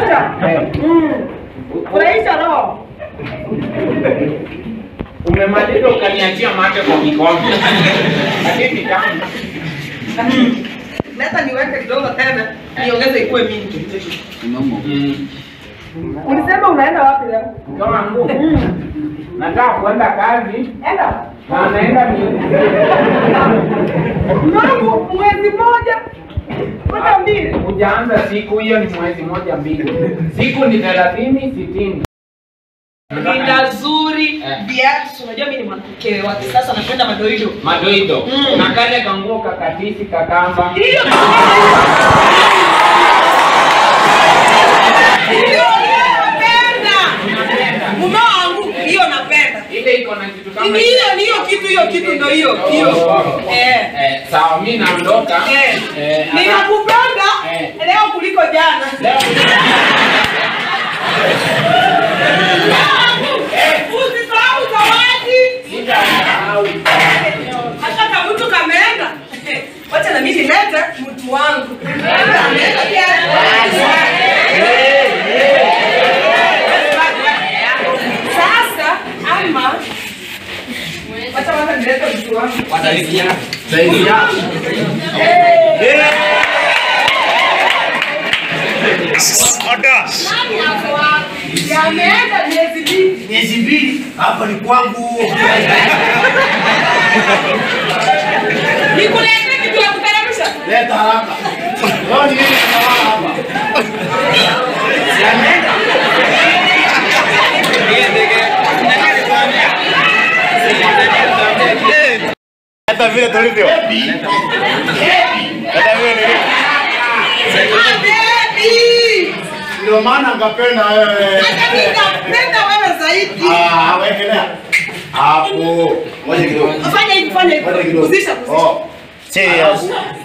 moja. Mm. Furahisha roho. Umemaliza ukaniachia mate kwa kikombe. Hadithi tamu. Leta niweke kidogo tena, niongeze ikuwe mingi. Mm. Ulisema unaenda wapi leo? Kama ngumu. Nataka kuenda kazi Enda. na naenda miezi. Mwangu mwezi mmoja. Kwenda mbili. Hujaanza siku hiyo ni mwezi moja mbili. Siku ni thelathini sitini. Rinda zuri, Eh. viatu. Unajua mimi ni mwanamke wa kisasa napenda madoido. Madoido. Mm. Na kale kanguo kakatisi kakamba. Hiyo hiyo napenda. Mume wangu hiyo napenda. Ile iko na kitu kama Ni hiyo ni hiyo kitu hiyo kitu ndio hiyo hiyo. Oh. Eh. Eh, sawa mimi naondoka. Eh. Eh, ana- Ninakupenda Eh. leo kuliko jana. Leo- Usisahau zawadi. Sitasahau. Hata kama mtu kameenda. Wacha na mimi nilete mtu wangu. Ameenda pia. Sasa ama wacha wacha nilete mtu wangu. Zaidi yako. Nani hapo wapi? Yameenda miezi mbili. miezi mbili hapa ni kwangu Nikuletee kitu ya kuteremsha. leta haraka leo ni nini tunalala hapa Siameenda. hata vile tulivyo Baby. hata vile nilivyo Ah, baby. ndio maana ngapenda wewe Hata mimi napenda wewe zaidi. Ah, wekelea hapo ngoja kidogo Fanya hivi, fanya hivi. ngoja kidogo Kuzisha, kuzisha. oh serious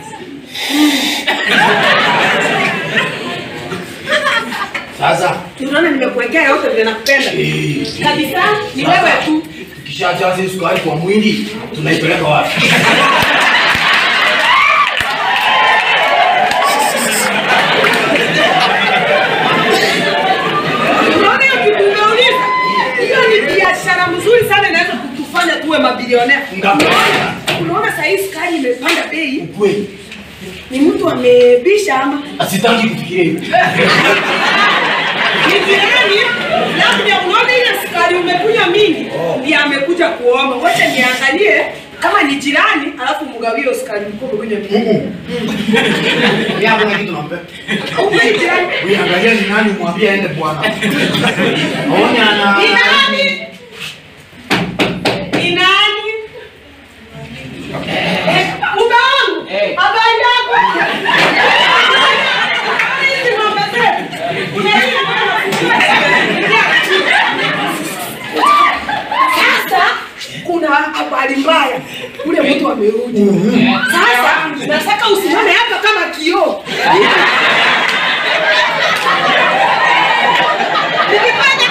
sasa Unaona nimekuwekea yote vile nakupenda. eh, Kabisa, ni wewe tu. tukishajaza hii sukari kwa mwili tunaipeleka wapi Unaona hiyo kitu umeuliza? Hiyo ni biashara mzuri sana inaweza kutufanya tuwe mabilionea. Ngapi? Unaona saa hii sukari imepanda bei, kweli ni mtu amebisha ama asitaki kufikiria hivyo ni jirani, labda unaona ile sukari umekunywa mingi, ndiye amekuja kuomba. Wacha niangalie kama ni jirani, alafu mgawie hiyo sukari mkuu umekunywa mingi. Mimi hakuna kitu nampe. Upe jirani. Wewe angalia ni nani mwambie aende bwana. Aone ana Ni nani? Ni nani? Eh, mume wangu. Eh. Habari yako? Hizi mambo zetu. Unaenda Sasa kuna habari mbaya. Ule mtu amerudi. Sasa nataka usimame hapa kama kioo. Ukifanya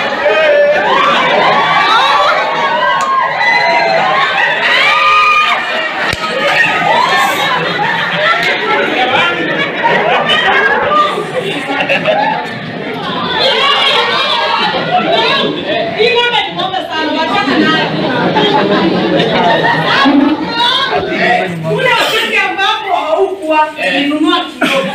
Hii ng'ombe ni ng'ombe sana, wachana nayo. Ule wakati ambapo haukuwa nilinunua kidogo.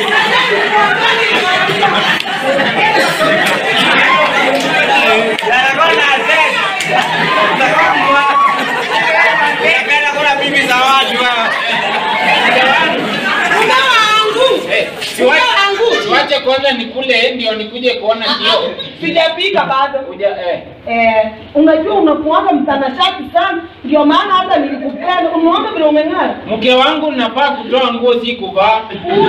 Mume wangu. Mume wangu. Tuache kwanza nikule ndio nikuje kuona kio. Sijapika bado. Kuja eh. Eh, unajua unakuanga mtanashati sana, ndio maana hata nilikupenda. Umeona vile umeng'ara? Mke wangu nafaa kutoa nguo si kuvaa.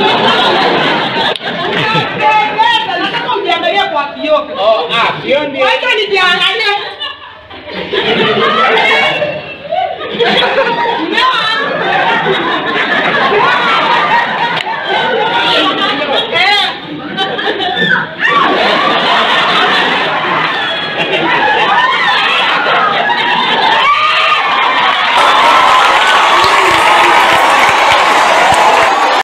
Unapendeza, nataka ujiangalie kwa kioo. Oh, ah, hiyo ndio. Wacha nijiangalie.